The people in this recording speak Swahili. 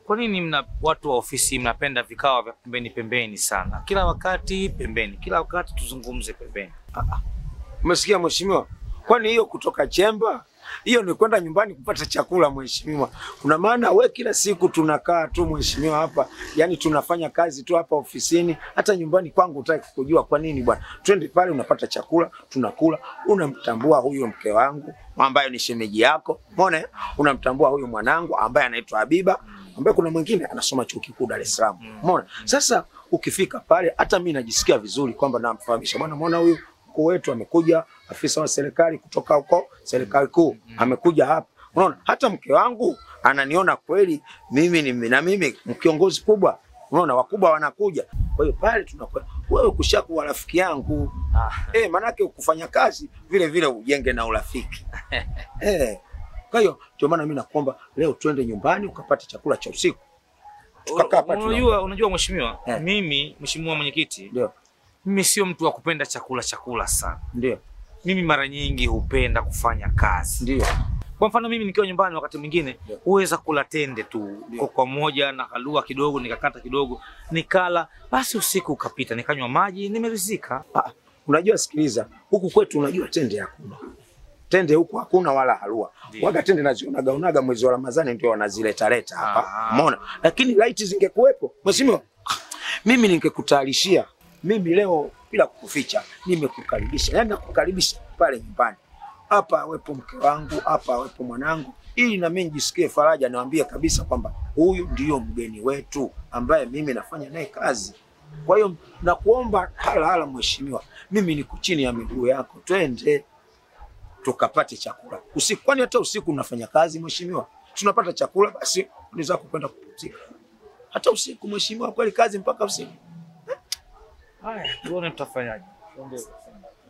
kwa nini mna watu wa ofisi mnapenda vikao vya pembeni pembeni sana? Kila wakati pembeni, kila wakati tuzungumze pembeni. Umesikia mheshimiwa? Kwani hiyo kutoka chemba hiyo ni kwenda nyumbani kupata chakula mheshimiwa. Kuna maana we kila siku tunakaa tu mheshimiwa hapa, yani tunafanya kazi tu hapa ofisini, hata nyumbani kwangu utaki kujua kwa nini bwana. Twende pale, unapata chakula, tunakula, unamtambua huyo mke wangu ambaye ni shemeji yako, umeona? eh? Unamtambua huyo mwanangu ambaye anaitwa Habiba, ambaye kuna mwingine anasoma chuo kikuu Dar es Salaam, umeona? Sasa ukifika pale, hata mimi najisikia vizuri kwamba namfahamisha bwana, umeona huyu mkuu wetu amekuja, afisa wa serikali kutoka huko serikali kuu amekuja hapa. Unaona, hata mke wangu ananiona kweli mimi ni na mimi kiongozi kubwa. Unaona, wakubwa wanakuja. Kwa hiyo pale tunakuwa wewe kushakuwa rafiki yangu Ah. eh, manake ukufanya kazi vile vile ujenge na urafiki eh. Kwa hiyo ndio maana mimi nakuomba leo twende nyumbani ukapate chakula cha usiku. Tukakaa pale Unajua, unajua mheshimiwa, Eh. mimi mheshimiwa mwenyekiti, Ndio, mimi sio mtu wa kupenda chakula chakula sana. ndio, Mimi mara nyingi hupenda kufanya kazi. ndio. Kwa mfano mimi nikiwa nyumbani, wakati mwingine Ndio. huweza kula tende tu Ndio. kwa kwa moja na kalua kidogo, nikakata kidogo, nikala, basi usiku ukapita, nikanywa maji, nimeridhika. Ah, unajua sikiliza, huku kwetu unajua tende hakuna. Tende huku hakuna wala halua. Ndio. Waga tende nazionaga unaga mwezi wa Ramadhani ndio wanazileta leta hapa. Ah. Umeona? Lakini laiti zingekuwepo, mheshimiwa, mimi ningekutayarishia. Mimi leo bila kukuficha, nimekukaribisha. Yaani nakukaribisha pale nyumbani. Hapa awepo mke wangu, hapa awepo mwanangu, ili na mimi nijisikie faraja, niwaambie kabisa kwamba huyu ndiyo mgeni wetu ambaye mimi nafanya naye kazi. Kwa hiyo nakuomba hala hala, mheshimiwa, mimi niko chini ya miguu yako, twende tukapate chakula usiku. Kwani hata usiku unafanya kazi mheshimiwa? Tunapata chakula, basi ni zako kwenda kupumzika. Hata usiku mheshimiwa, kweli kazi mpaka usiku. Haya, tuone tutafanyaje.